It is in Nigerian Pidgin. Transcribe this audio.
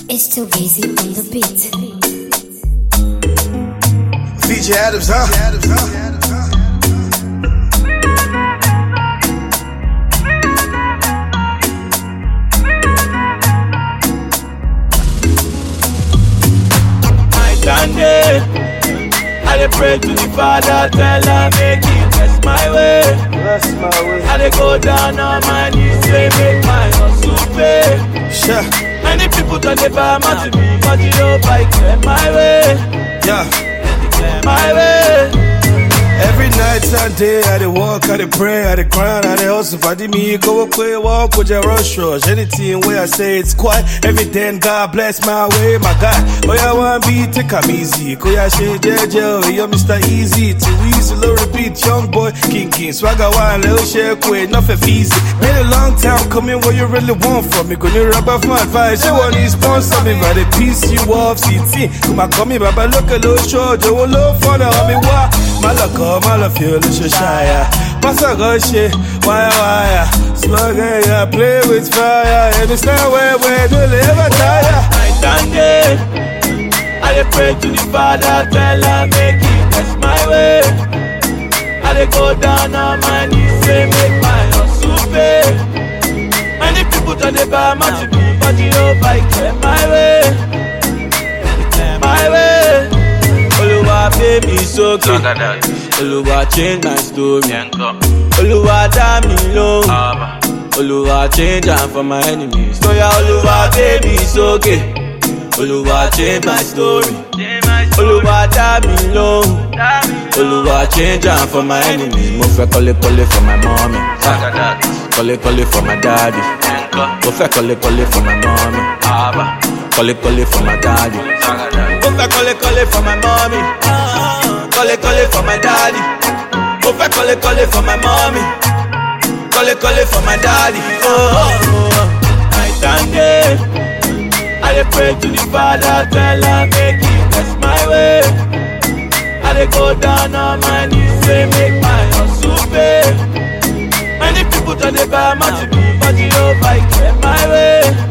It's too easy on the beat. VJ Adams, huh? I stand there. I dey pray to the Father, tell her make it bless my way. Bless my way. I dey go down on my knees, say make my hustle pay. Sure. Many people turn the bar to me, but you know I clear my way, Yeah. clear my way. Every night and day, I dey walk, I dey pray, I dey grind, I dey hustle. Fadi me, go away, walk with your rush rush. Anything where I say it's quiet, everything God bless my way, my God. Oh yeah, one beat, take 'em easy. Go yeah, shit, JJ, yo, Mr. Easy. Too easy, low repeat, young boy, king king. Swagger one, little shake, wait, nothing easy. Been a long time coming, what you really want from me? Gonna rub off my advice, you want to sponsor me, but the piece you off, CT. Come on, come here, Baba, look a little short, you will look for the homie, why? My luck, oh, my love, feel the shire. Pass a good shit, wire, wire. Slug, yeah, play with fire. And it's not where we do live, I tire. I stand there. I dey pray to the Father, tell her make it bless my way. I dey go down on my knees, say make my hustle pay. Many people turn the bar to me, but you know I clear my way, clear my way. Oluwa pay me sókè, Oluwa change my story, Oluwa dá mi lóhùn. Oluwa change am for my enemies. Oya Oluwa gbé mi sókè. Oluwa change my story. Oluwa dá mi lóhùn. Oluwa change am for my enemies. Mo fẹ́ kọ́lé kọ́lé for my mommy. Kọ́lé kọ́lé for my daddy. Mo fẹ́ kọ́lé kọ́lé for my mommy. Kọ́lé kọ́lé for my daddy. Mo fẹ́ kọ́lé kọ́lé for my mommy. Kọ́lé kọ́lé for my daddy. Mo fẹ́ kọ́lé kọ́lé for my mommy. Kọ́lé kọ́lé for my daddy. Oh, oh, oh. I stand there. I dey pray to the Father, tell her make He bless my way. I dey go down on my knees, say make my hustle pay. Many people turn the bar to me, but you know I clear my way,